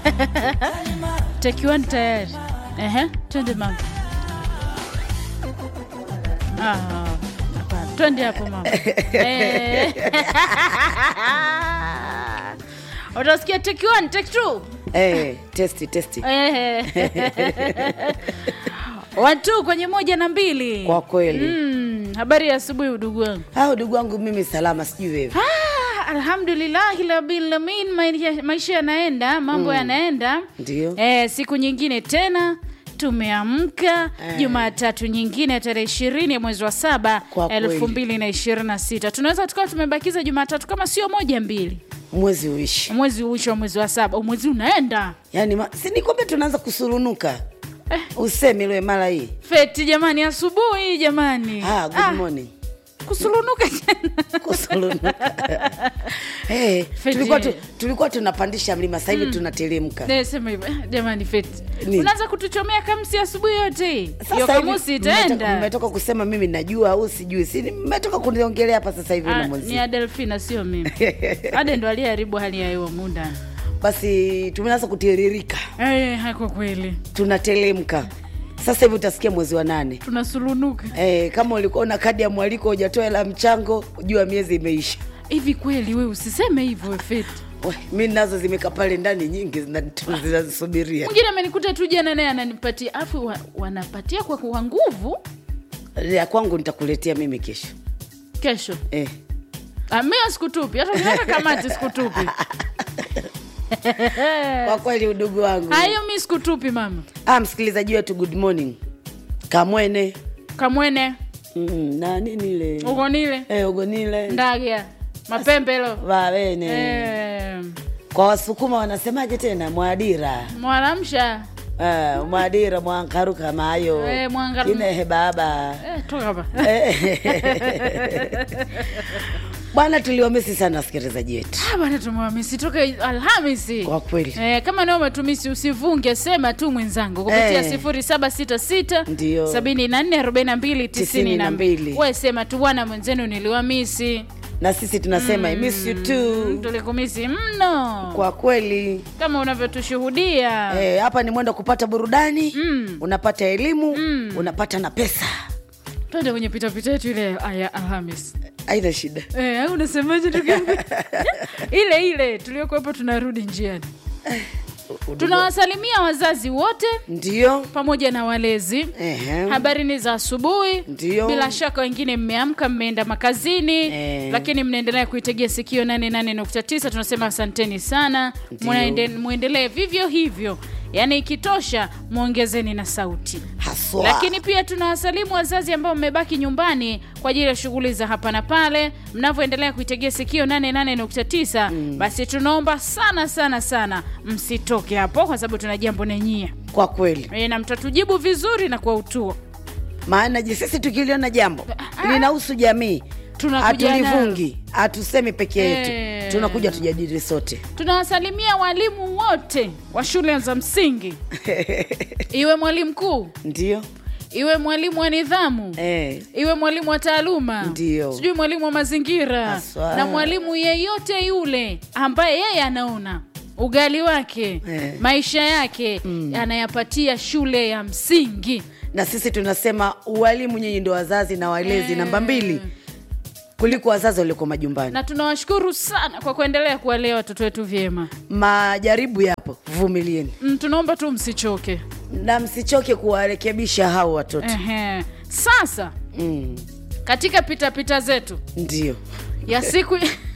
take one tayari. Ehe, twende mama. Ah, hapana. twende hapo mama. Eh. Utasikia take one, take two. Eh, testi testi Eh. Watu kwenye moja na mbili. kwa kweli Mm, habari ya asubuhi udugu wangu. ah, ndugu wangu mimi salama sijui wewe Ah, alhamdulillahi rabbil alamin, maisha- maisha yanaenda, mambo yanaenda. ndio Eh, siku nyingine tena tumeamka Eh. Jumatatu nyingine tarehe ishirini ya mwezi wa saba Kwa kweli. elfu mbili na ishirini na sita tunaweza tukawa tumebakiza Jumatatu kama sio moja mbili, mwezi uishi mwezi uisho wa mwezi wa saba, mwezi unaenda yaani ma... si nikwambia tunaanza kusurunuka usemi lwe mara hii feti jamani, asubuhi jamani, ah, good Ah, morning kusurunuka tena kusurunuka hey, Feti. tulikuwa, tu, tulikuwa tunapandisha mlima sasa hivi tunateremka Ne, sema hivyo Eh, jamani, feti Ni. unaanza kutuchomea kamsi asubuhi yote hii, hiyo Sasa hivi kamusi mmetoka- itaenda. mmetoka kusema mimi najua au sijui si mmetoka kuniongelea hapa sasa hivi Ah, na ni mwenzi Adelfina sio mimi. Ade ndo aliyeharibu hali ya hewa muda. basi tumeanza kutiririka Eh, kwa kweli tunateremka sasa hivi utasikia mwezi wa nane tunasulunuka Eh, kama ulikuwa na kadi ya mwaliko hujatoa hela mchango jua miezi imeisha hivi. Kweli we usiseme hivyo Feti. We, mi nazo zimekaa pale ndani nyingi zina- zinazisubiria Mwingine amenikuta tu jana, naye ananipatia afu wa, wanapatia kwa kwa nguvu. ya kwangu nitakuletea mimi kesho Kesho eh. Ah, mimi sikutupi, hata ukiweka kamati sikutupi. kwa kweli udugu wangu Hayo mi sikutupi mama. ah, msikilizaji wetu good morning kamwene Kamwene mm, na nini ile ugonile eh, ugonile ndagia mapembelo vavene eh, kwa wasukuma wanasemaje tena mwadira mwanamsha Ah, mwadira mwankaruka mayo Eh, mwangaru- inehe baba eh, toka hapa bwana tuliwamisi sana wasikilizaji wetu Ah, bwana tumewamisi toka Alhamisi. kwa kweli Eh, kama nao umetumisi usivunge, sema tu mwenzangu kupitia Eh. sifuri saba sita sita Ndio. sabini na nne arobaini na mbili tisini na mbili. 92. We sema tu bwana mwenzenu niliwamisi, na sisi tunasema I miss you too tulikumisi mno kwa kweli kama unavyotushuhudia Eh, hapa ni mwendo wa kupata burudani Mm. unapata elimu unapata na pesa twende kwenye pitapita yetu ile aya Alhamis. aina shida Eh, au unasemaje ndugu yangu? ile ile tuliokuwepo tunarudi njiani. Tunawasalimia wazazi wote ndio pamoja na walezi. Ehe. Habari ni za asubuhi. Ndio. Bila shaka wengine mmeamka, mmeenda makazini Eh. lakini mnaendelea kuitegea sikio 88.9. Tunasema asanteni sana, Ndio. Mwaende- mwendelee vivyo hivyo, yaani ikitosha mwongezeni na sauti. haswa Lakini pia tunawasalimu wazazi ambao mmebaki nyumbani kwa ajili ya shughuli za hapa na pale, mnavyoendelea kuitegea sikio 88.9. Basi tunaomba sana sana sana msitoke hapo, kwa sababu tuna jambo nenyia kwa kweli e, na mtatujibu vizuri na kwa utuo. maana je sisi tukiliona jambo linahusu jamii Tunakuja hatulivungi hatusemi peke yetu Eh. tunakuja tujadili sote Tunawasalimia walimu wote wa shule za msingi, iwe mwalimu mkuu, ndio iwe mwalimu wa nidhamu eh. iwe mwalimu wa taaluma Ndio. sijui mwalimu wa mazingira Haswa. na mwalimu yeyote yule ambaye yeye anaona ugali wake Eh. maisha yake anayapatia shule ya msingi na sisi tunasema ualimu nyinyi ndo wazazi na walezi namba mbili kuliko wazazi walioko majumbani na tunawashukuru sana kwa kuendelea kuwalea watoto wetu vyema majaribu yapo vumilieni mm, tunaomba tu msichoke na msichoke kuwarekebisha hao watoto Ehe. sasa mm. katika pitapita zetu ndio ya siku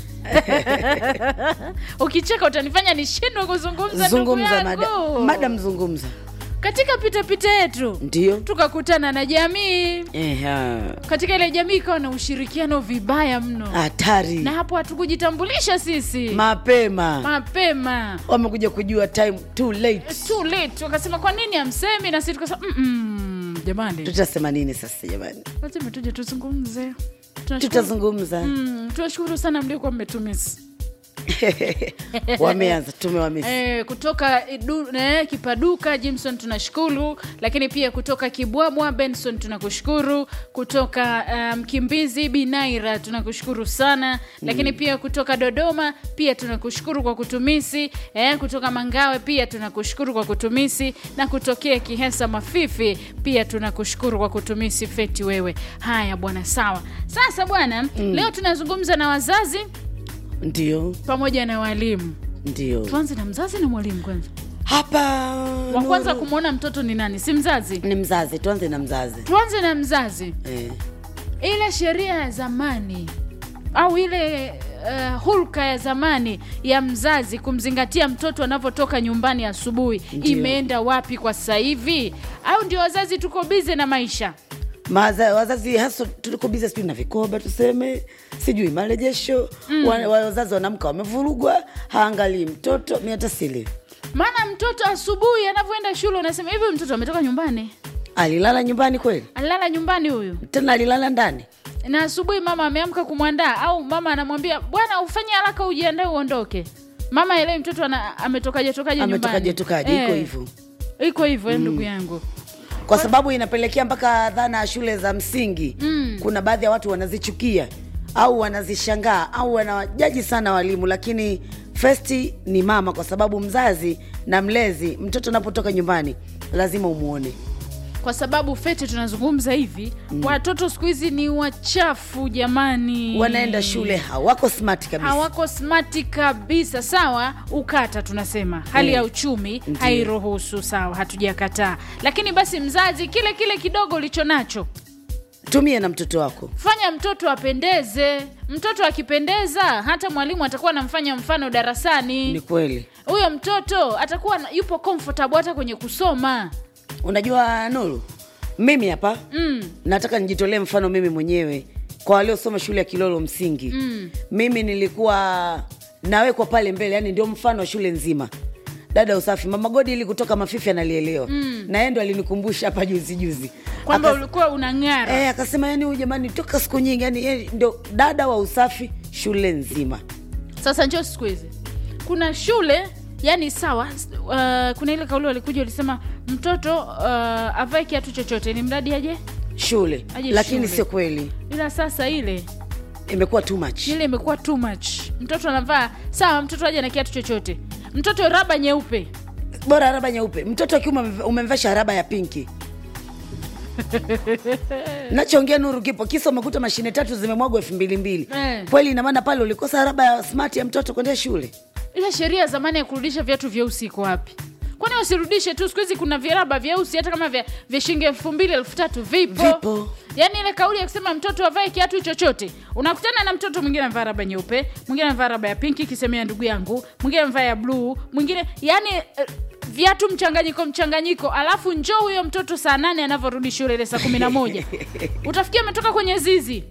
ukicheka utanifanya nishindwe kuzungumza ndugu zungumza mada, yangu madam zungumza katika pitapita yetu ndio tukakutana na jamii Eha. katika ile jamii ikawa na ushirikiano vibaya mno hatari na hapo hatukujitambulisha sisi mapema mapema wamekuja kujua time too late too late wakasema kwa nini hamsemi na sisi tukasema "Mm-mm, jamani tutasema nini sasa jamani lazima tuje tuzungumze Tunashukuru- tutazungumza Mm, tunashukuru sana mliokuwa mmetumisi wameanza tumewamisi Eh, kutoka idu, eh, Kipaduka Jimson tunashukuru, lakini pia kutoka Kibwabwa Benson tunakushukuru, kutoka eh, Mkimbizi Binaira tunakushukuru sana, lakini pia kutoka Dodoma pia tunakushukuru kwa kutumisi, eh, kutoka Mangawe pia tunakushukuru kwa kutumisi, na kutokea Kihesa Mafifi pia tunakushukuru kwa kutumisi feti wewe. Haya bwana, sawa. Sasa bwana, leo tunazungumza na wazazi ndio pamoja na walimu. ndio Tuanze na mzazi na mwalimu kwanza. hapa wa kwanza Nuru, kumwona mtoto ni nani si mzazi ni mzazi tuanze na mzazi tuanze na mzazi eh. ile sheria ya zamani au ile uh, hulka ya zamani ya mzazi kumzingatia mtoto anavyotoka nyumbani asubuhi Ndiyo. imeenda wapi kwa sasa hivi au ndio wazazi tuko bize na maisha Maza, wazazi hasa tuliko biza sijui na vikoba tuseme sijui marejesho mm. wa, wa- wazazi wanamka wamevurugwa haangalii mtoto mi hata sili maana mtoto asubuhi anavyoenda shule unasema hivi huyu mtoto ametoka nyumbani alilala nyumbani kweli alilala nyumbani huyu tena alilala ndani na asubuhi mama ameamka kumwandaa au mama anamwambia bwana ufanye haraka ujiandae uondoke mama elewi mtoto ana, ametokaje tokaje nyumbani ametokaje tokaje iko Eh, hivyo iko hivyo mm. ndugu yangu kwa sababu inapelekea mpaka dhana ya shule za msingi mm. kuna baadhi ya watu wanazichukia au wanazishangaa au wanawajaji sana walimu lakini festi ni mama kwa sababu mzazi na mlezi mtoto anapotoka nyumbani lazima umwone kwa sababu fete tunazungumza hivi mm. watoto siku hizi ni wachafu jamani wanaenda shule hawako smart kabisa hawako smati kabisa sawa ukata tunasema hali Mm. ya uchumi Ndiyo. hairuhusu sawa hatujakataa lakini basi mzazi kile kile kidogo ulicho nacho tumie na mtoto wako fanya mtoto apendeze mtoto akipendeza hata mwalimu atakuwa anamfanya mfano ni darasani kweli huyo mtoto atakuwa na- yupo comfortable hata kwenye kusoma unajua nuru mimi hapa mm. nataka nijitolee mfano mimi mwenyewe kwa waliosoma shule ya kilolo msingi Mm. mimi nilikuwa nawekwa pale mbele yani ndio mfano wa shule nzima dada usafi mama godi ili kutoka mafifi analielewa mm. na yeye ndo alinikumbusha hapa juzi juzi kwamba Akas- ulikuwa unang'ara Eh, akasema yani huyu jamani toka siku nyingi yani yeye ndio dada wa usafi shule nzima sasa njo siku hizi kuna shule yani sawa uh, kuna ile kauli walikuja walisema mtoto uh, avae kiatu chochote ni mradi aje shule Aje lakini shule. sio kweli ila sasa ile imekuwa too much ile imekuwa too much mtoto anavaa sawa mtoto aje na kiatu chochote mtoto raba nyeupe bora raba nyeupe mtoto wa kiume umemv- umemvesha raba ya pinki nachoongea nuru kipo kisa umekuta mashine tatu zimemwagwa elfu mbili mbili Eh. kweli inamaana pale ulikosa raba ya smart ya mtoto kwendea shule ile sheria ya zamani ya kurudisha viatu vyeusi iko wapi kwani wasirudishe tu siku hizi kuna viraba vyeusi hata kama vya, vya shilingi elfu mbili elfu tatu vipo Vipo. yaani ile kauli ya kusema mtoto avae kiatu chochote unakutana na mtoto mwingine amevaa raba nyeupe mwingine amevaa raba ya pinki kisemea ndugu yangu mwingine amevaa ya bluu mwingine yani eh, viatu mchanganyiko mchanganyiko alafu njoo huyo mtoto saa nane anavyorudi shule ile saa kumi na moja utafikia ametoka kwenye zizi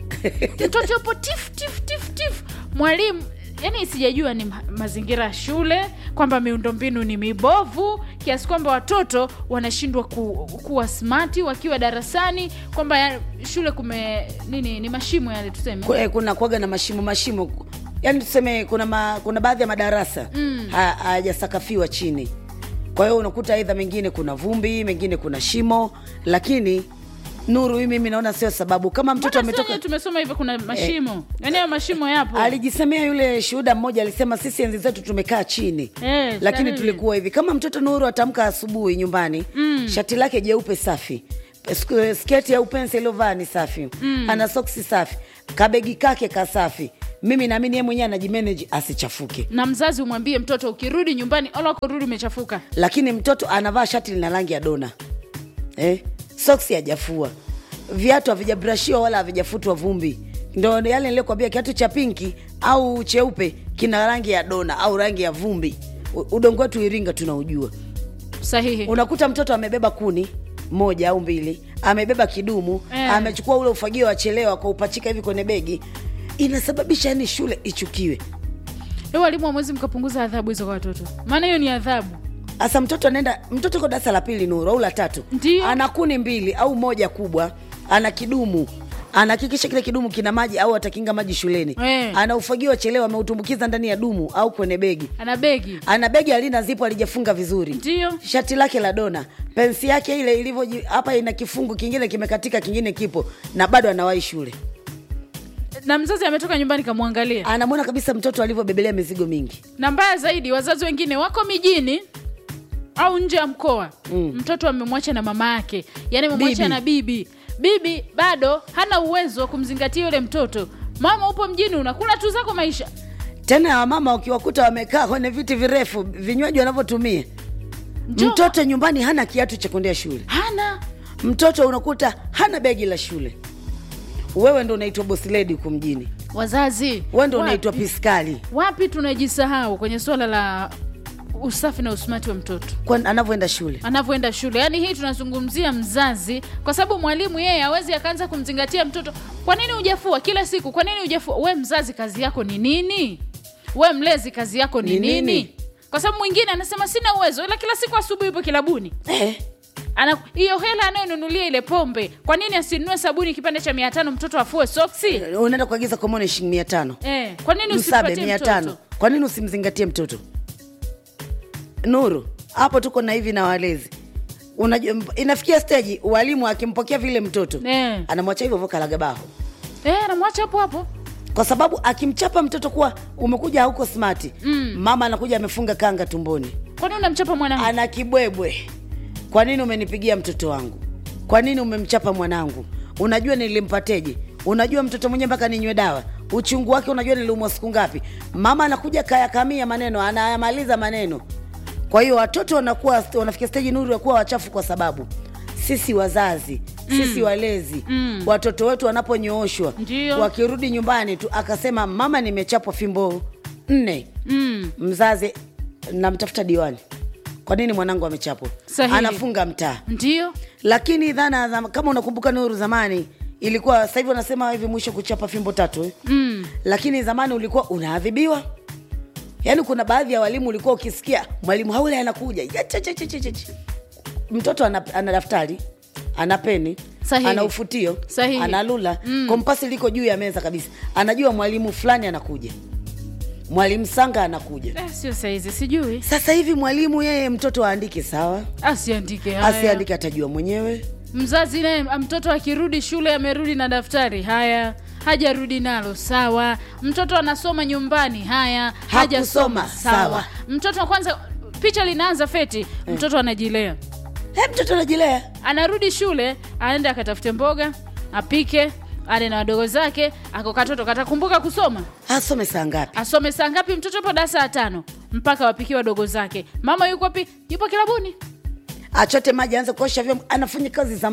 mtoto yupo tif tif tif tif mwalimu yani sijajua ni ma- mazingira ya shule kwamba miundombinu ni mibovu kiasi kwamba watoto wanashindwa ku, kuwa smati wakiwa darasani kwamba ya, shule kume nini ni mashimo yale tuseme Ku- eh, kuna kwaga na mashimo mashimo yaani tuseme kuna ma, kuna baadhi ya madarasa Mm. ha- hayajasakafiwa chini kwa hiyo unakuta aidha mengine kuna vumbi mengine kuna shimo lakini nuru hii mimi naona sio sababu kama mtoto Mbona sio ametoka tumesoma hivyo kuna mashimo yaani hayo mashimo yapo alijisemea yule shuhuda mmoja alisema sisi enzi zetu tumekaa chini Eh, lakini sahihi. tulikuwa hivi kama mtoto nuru atamka asubuhi nyumbani mm. shati lake jeupe safi sk- sketi au pensi iliyovaa ni safi mm. ana soksi safi kabegi kake kasafi mimi naamini ye mwenyewe anajimeneji asichafuke na mzazi umwambie mtoto ukirudi nyumbani ola kurudi umechafuka lakini mtoto anavaa shati lina rangi ya dona eh? soksi hajafua viatu havijabrashiwa wala havijafutwa vumbi ndo yale niliokwambia kiatu cha pinki au cheupe kina rangi ya dona au rangi ya vumbi U- udongo wetu iringa tunaujua sahihi unakuta mtoto amebeba kuni moja au mbili amebeba kidumu Eh. amechukua ule ufagio wachelewa kwa upachika hivi kwenye begi inasababisha yani shule ichukiwe Leo walimu wamwezi mkapunguza adhabu hizo kwa watoto maana hiyo ni adhabu hasa mtoto anaenda mtoto ko darasa la pili nuru au la tatu Ndiyo. ana kuni mbili au moja kubwa ana kidumu anahakikisha kile kidumu kina maji au atakinga maji shuleni Eh. ana ufagio wa chelewa ameutumbukiza ndani ya dumu au kwenye begi ana begi ana begi alina zipo alijafunga vizuri ndio shati lake la dona pensi yake ile ilivyo hapa ina kifungu kingine kimekatika kingine kipo na bado anawahi shule na mzazi ametoka nyumbani kamwangalia anamwona kabisa mtoto alivyobebelea mizigo mingi na mbaya zaidi wazazi wengine wako mijini au nje ya mkoa mm. mtoto amemwacha na mama yake yaani amemwacha Bibi. na bibi bibi bado hana uwezo wa kumzingatia yule mtoto mama upo mjini unakula tu zako maisha tena wamama ukiwakuta wamekaa kwenye viti virefu vinywaji wanavyotumia Njoo. mtoto nyumbani hana kiatu cha kuendea shule hana mtoto unakuta hana begi la shule wewe ndo unaitwa bosiledi huku mjini wazazi wewe ndo wapi- unaitwa piskali wapi tunajisahau kwenye suala la usafi na usimati wa mtoto kwa anavyoenda shule anavyoenda shule yaani hii tunazungumzia mzazi kwa sababu mwalimu yeye awezi akaanza kumzingatia mtoto kwa nini hujafua kila siku kwa nini hujafua we mzazi kazi yako ni nini we mlezi kazi yako ni Ni nini, nini? kwa sababu mwingine anasema sina uwezo ila kila siku asubuhi yupo kilabuni eh, Ana- hiyo hela anayonunulia ile pombe kwa nini asinunue sabuni kipande cha mia tano mtoto afue soksi unaenda kuagiza komone shilingi mia tano eh, kwa nini msabe usipatie mia mtoto tano kwa nini usimzingatie mtoto nuru hapo tuko na hivi na walezi unajua inafikia steji walimu akimpokea vile mtoto Eh. anamwacha hivyo hivyo kalagabaho eh, anamwacha hapo hapo kwa sababu akimchapa mtoto kuwa umekuja hauko smati mm. mama anakuja amefunga kanga tumboni kwa nini unamchapa mwanangu ana kibwebwe kwa nini umenipigia mtoto wangu kwa nini umemchapa mwanangu unajua nilimpateje unajua mtoto mwenyewe mpaka ninywe dawa uchungu wake unajua niliumwa siku ngapi mama anakuja kayakamia maneno anayamaliza maneno kwa hiyo watoto wanakuwa wanafikia steji nuru ya kuwa wachafu kwa sababu sisi wazazi sisi walezi Mm. watoto wetu wanaponyooshwa Ndio. wakirudi nyumbani tu akasema mama nimechapwa fimbo nne mm. mzazi namtafuta diwani kwa nini mwanangu amechapwa Sahihi. anafunga mtaa ndio lakini dhana za, kama unakumbuka nuru zamani ilikuwa sasa hivi wanasema hivi mwisho kuchapa fimbo tatu eh? mm. lakini zamani ulikuwa unaadhibiwa yaani kuna baadhi ya walimu ulikuwa ukisikia mwalimu haule anakuja ya, cha, cha, cha, cha, cha, cha. mtoto ana, ana daftari ana peni Sahihi. ana ufutio Sahihi. ana lula mm. kompasi liko juu ya meza kabisa anajua mwalimu fulani anakuja mwalimu sanga anakuja eh, sio saizi sijui sasa hivi mwalimu yeye mtoto aandike sawa asiandike haya. asiandike atajua mwenyewe mzazi naye mtoto akirudi shule amerudi na daftari haya hajarudi nalo sawa mtoto anasoma nyumbani haya hajasoma Hakusoma, sawa. sawa. mtoto kwanza picha linaanza feti mtoto anajilea He, mtoto anajilea anarudi shule aende akatafute mboga apike ale na wadogo zake ako katoto katakumbuka kusoma asome saa ngapi asome saa ngapi mtoto yupo darasa ya tano mpaka wapikie wadogo zake mama yuko wapi yupo kilabuni achote maji aanze kuosha vyombo anafanya kazi za